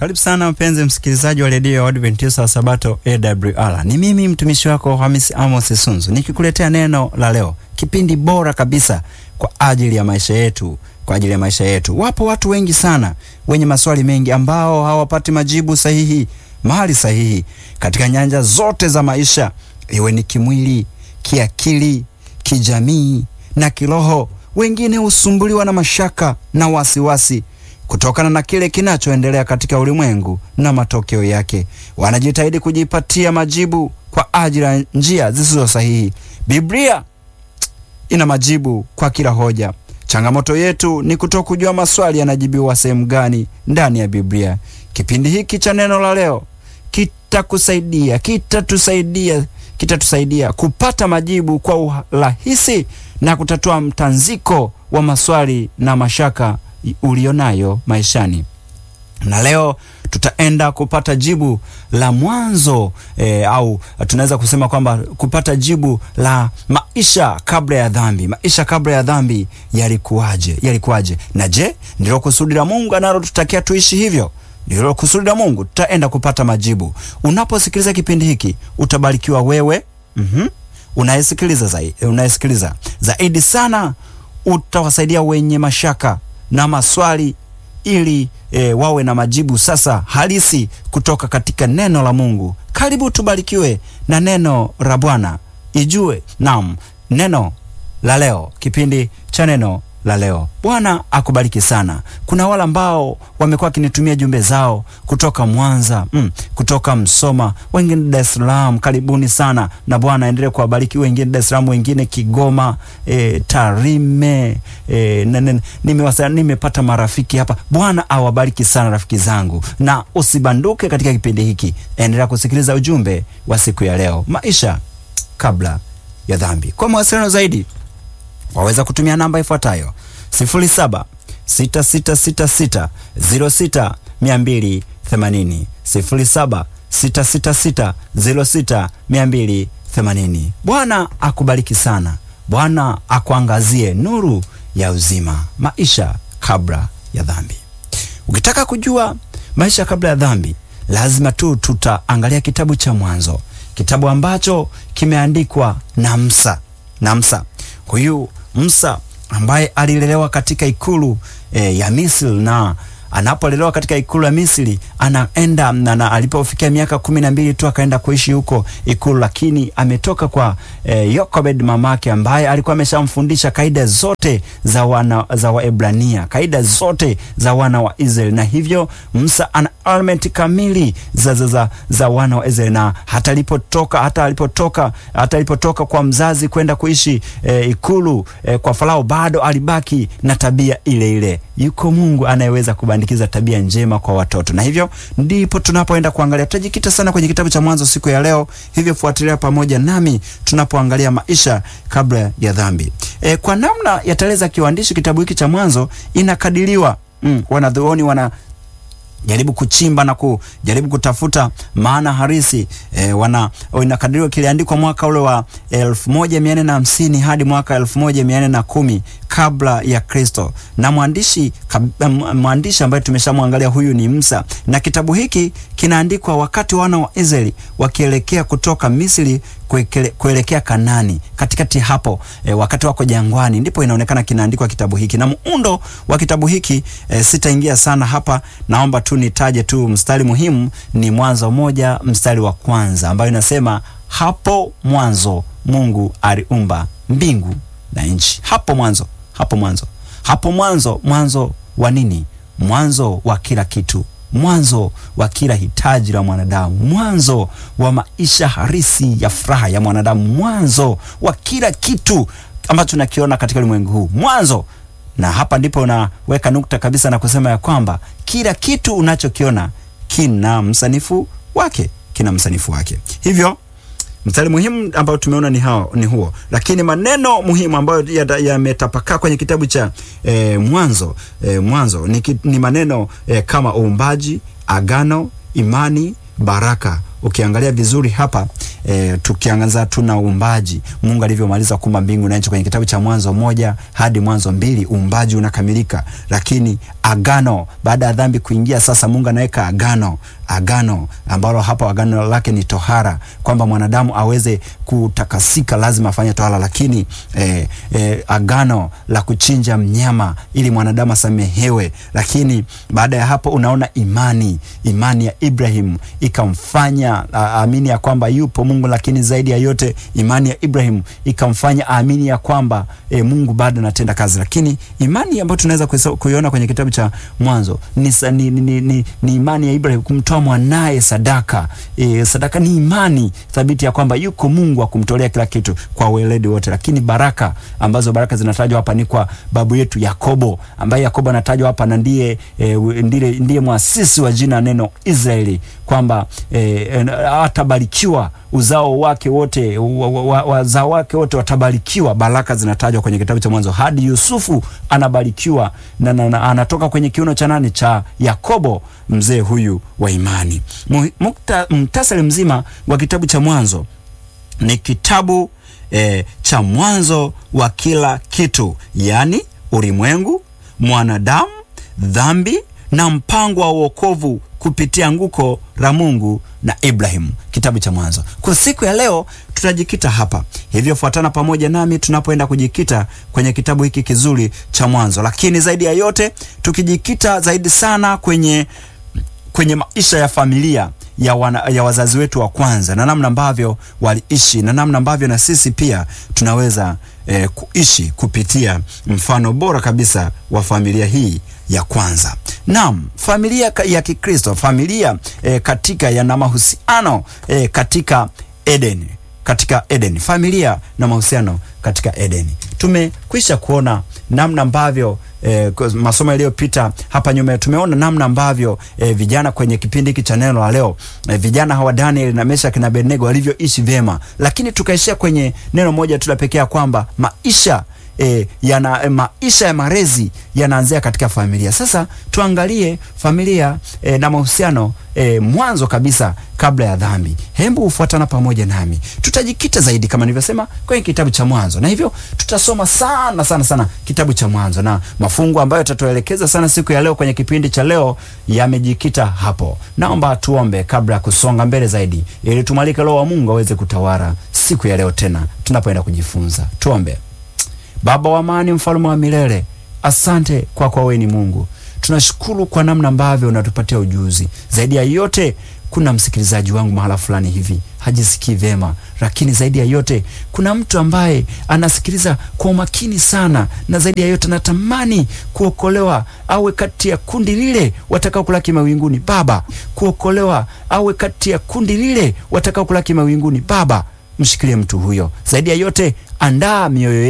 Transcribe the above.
Karibu sana mpenzi msikilizaji wa redio ya Adventista wa Sabato AWR. Ni mimi mtumishi wako Hamisi Amos Sunzu nikikuletea neno la leo, kipindi bora kabisa kwa ajili ya maisha yetu, kwa ajili ya maisha yetu. Wapo watu wengi sana wenye maswali mengi ambao hawapati majibu sahihi mahali sahihi katika nyanja zote za maisha, iwe ni kimwili, kiakili, kijamii na kiroho. Wengine husumbuliwa na mashaka na wasiwasi kutokana na kile kinachoendelea katika ulimwengu na matokeo yake. Wanajitahidi kujipatia majibu kwa ajili ya njia zisizo sahihi. Biblia ina majibu kwa kila hoja. Changamoto yetu ni kutokujua maswali yanajibiwa sehemu gani ndani ya Biblia. Kipindi hiki cha neno la leo kitakusaidia, kitatusaidia, kitatusaidia kupata majibu kwa urahisi na kutatua mtanziko wa maswali na mashaka ulionayo maishani. Na leo tutaenda kupata jibu la mwanzo e, au tunaweza kusema kwamba kupata jibu la maisha kabla ya dhambi. Maisha kabla ya dhambi yalikuwaje? Yalikuwaje? Na je, ndilo kusudi la Mungu analotutakia tuishi hivyo? Ndilo kusudi la Mungu? Tutaenda kupata majibu. Unaposikiliza kipindi hiki utabarikiwa wewe, mm-hmm, unayesikiliza zaidi, unayesikiliza zaidi sana, utawasaidia wenye mashaka na maswali ili e, wawe na majibu sasa halisi kutoka katika neno la Mungu. Karibu tubarikiwe na neno la Bwana. Ijue naam, neno la leo, kipindi cha neno la leo. Bwana akubariki sana. Kuna wale ambao wamekuwa wakinitumia jumbe zao kutoka Mwanza, mm, kutoka Msoma, wengine Dar es Salaam. Karibuni sana na Bwana aendelee kuwabariki. Wengine Dar es Salaam, wengine Kigoma, e, Tarime, e, nimewasa nimepata marafiki hapa. Bwana awabariki sana rafiki zangu, na usibanduke katika kipindi hiki, endelea kusikiliza ujumbe wa siku ya leo, maisha kabla ya dhambi. Kwa mawasiliano zaidi waweza kutumia namba ifuatayo 07 6666 06 280, 07 666 06 280. Bwana akubariki sana. Bwana akuangazie nuru ya uzima. Maisha kabla ya dhambi. Ukitaka kujua maisha kabla ya dhambi, lazima tu tutaangalia kitabu cha Mwanzo, kitabu ambacho kimeandikwa na Musa na Musa huyu Musa ambaye alilelewa katika ikulu e, ya Misri na anapolelewa katika ikulu ya Misri anaenda na alipofikia miaka kumi na mbili tu akaenda kuishi huko ikulu, lakini ametoka kwa e, Yokobed mamake ambaye alikuwa ameshamfundisha kaida zote za wana za Waebrania, kaida zote za wana wa Israeli, na hivyo Musa ana element kamili za, za, za, za wana wa Israeli, na hata alipotoka hata alipotoka hata alipotoka kwa mzazi kwenda kuishi e, ikulu e, kwa Farao bado alibaki na tabia ile ile. Yuko Mungu anayeweza kubandikiza tabia njema kwa watoto, na hivyo ndipo tunapoenda kuangalia. Tutajikita sana kwenye kitabu cha Mwanzo siku ya leo, hivyo fuatilia pamoja nami tunapoangalia maisha kabla ya dhambi. E, kwa namna ya tarehe za kiuandishi kitabu hiki cha Mwanzo inakadiriwa mm, wanadhuoni wana jaribu kuchimba na kujaribu kutafuta maana harisi e, wana inakadiriwa kiliandikwa mwaka ule wa elfu moja mia nne na hamsini hadi mwaka elfu moja mia nne na kumi kabla ya Kristo, na mwandishi mwandishi ambaye tumeshamwangalia huyu ni Musa, na kitabu hiki kinaandikwa wakati wana wa Israeli wakielekea kutoka Misri kuelekea Kanani. Katikati hapo e, wakati wako jangwani, ndipo inaonekana kinaandikwa kitabu hiki, na muundo wa kitabu hiki e, sitaingia sana hapa, naomba tu nitaje tu mstari muhimu, ni Mwanzo moja mstari wa kwanza ambayo inasema hapo mwanzo Mungu aliumba mbingu na nchi. Hapo mwanzo, hapo mwanzo, hapo mwanzo. Mwanzo wa nini? Mwanzo wa kila kitu, mwanzo wa kila hitaji la mwanadamu, mwanzo wa maisha harisi ya furaha ya mwanadamu, mwanzo wa kila kitu ambacho tunakiona katika ulimwengu huu, mwanzo. Na hapa ndipo unaweka nukta kabisa na kusema ya kwamba kila kitu unachokiona kina msanifu wake, kina msanifu wake. Hivyo mstari muhimu ambao tumeona ni hao, ni huo, lakini maneno muhimu ambayo yametapakaa ya kwenye kitabu cha e, Mwanzo e, Mwanzo ni, ni maneno e, kama uumbaji, agano, imani, baraka. Ukiangalia vizuri hapa e, tukiangaza tuna uumbaji, Mungu alivyomaliza kuumba mbingu na nchi kwenye kitabu cha Mwanzo moja hadi Mwanzo mbili, uumbaji unakamilika. Lakini agano, baada ya dhambi kuingia, sasa Mungu anaweka agano agano ambalo hapa agano lake ni tohara, kwamba mwanadamu aweze kutakasika lazima afanye tohara. Lakini eh, eh, agano la kuchinja mnyama ili mwanadamu asamehewe. Lakini baada ya hapo unaona imani, imani ya Ibrahim ikamfanya aamini ya kwamba yupo Mungu, lakini zaidi ya yote imani ya Ibrahim ikamfanya aamini ya kwamba eh, Mungu bado anatenda kazi. Lakini imani ambayo tunaweza kuiona kwenye kitabu cha Mwanzo ni, ni, ni, ni, ni imani ya Ibrahim kumtoa mwanaye sadaka. E, sadaka ni imani thabiti ya kwamba yuko Mungu wa kumtolea kila kitu kwa weledi wote. Lakini baraka ambazo baraka zinatajwa hapa ni kwa babu yetu Yakobo, ambaye Yakobo anatajwa hapa na ndiye, e, ndiye, ndiye mwasisi wa jina neno Israeli, kwamba e, atabarikiwa uzao wake wote, wazao wake wote watabarikiwa. Baraka zinatajwa kwenye kitabu cha Mwanzo hadi Yusufu anabarikiwa na, na, na anatoka kwenye kiuno cha nani? Cha Yakobo, mzee huyu wa imani. Muktasari mzima wa kitabu cha Mwanzo ni kitabu e, cha mwanzo wa kila kitu, yaani ulimwengu, mwanadamu, dhambi na mpango wa wokovu kupitia anguko la Mungu na Ibrahimu, kitabu cha Mwanzo. Kwa siku ya leo tutajikita hapa, hivyo fuatana pamoja nami tunapoenda kujikita kwenye kitabu hiki kizuri cha Mwanzo, lakini zaidi ya yote tukijikita zaidi sana kwenye kwenye maisha ya familia ya, wana, ya wazazi wetu wa kwanza na namna ambavyo waliishi na namna ambavyo na sisi pia tunaweza eh, kuishi kupitia mfano bora kabisa wa familia hii ya kwanza. Naam, familia ya Kikristo, familia eh, katika yana mahusiano eh, katika Edeni, katika Edeni, familia na mahusiano katika Edeni. Tumekwisha kuona namna ambavyo E, masomo yaliyopita hapa nyuma tumeona namna ambavyo e, vijana kwenye kipindi hiki cha neno la leo e, vijana hawa Daniel na Meshaki na Abednego walivyoishi vyema, lakini tukaishia kwenye neno moja tu la pekee kwamba maisha E, yana e, maisha ya malezi yanaanzia katika familia. Sasa tuangalie familia e, na mahusiano e, mwanzo kabisa kabla ya dhambi. Hebu ufuatana pamoja nami, tutajikita zaidi kama nilivyosema kwenye kitabu cha Mwanzo, na hivyo tutasoma sana sana sana kitabu cha Mwanzo, na mafungu ambayo tatuelekeza sana siku ya leo kwenye kipindi cha leo yamejikita hapo. Naomba tuombe kabla ya kusonga mbele zaidi, ili tumwalike Roho wa Mungu aweze kutawala siku ya leo tena tunapoenda kujifunza. Tuombe. Baba wa amani, mfalme wa milele, asante kwa kwa wewe ni Mungu. Tunashukuru kwa namna ambavyo unatupatia ujuzi. Zaidi ya yote, kuna msikilizaji wangu mahala fulani hivi hajisikii vyema, lakini zaidi ya yote, kuna mtu ambaye anasikiliza kwa umakini sana, na zaidi ya yote, natamani kuokolewa, awe kati ya kundi lile watakao kulaki mawinguni. Baba, kuokolewa, awe kati ya kundi lile watakao kulaki mawinguni. Baba, mshikilie mtu huyo. Zaidi ya yote, andaa mioyo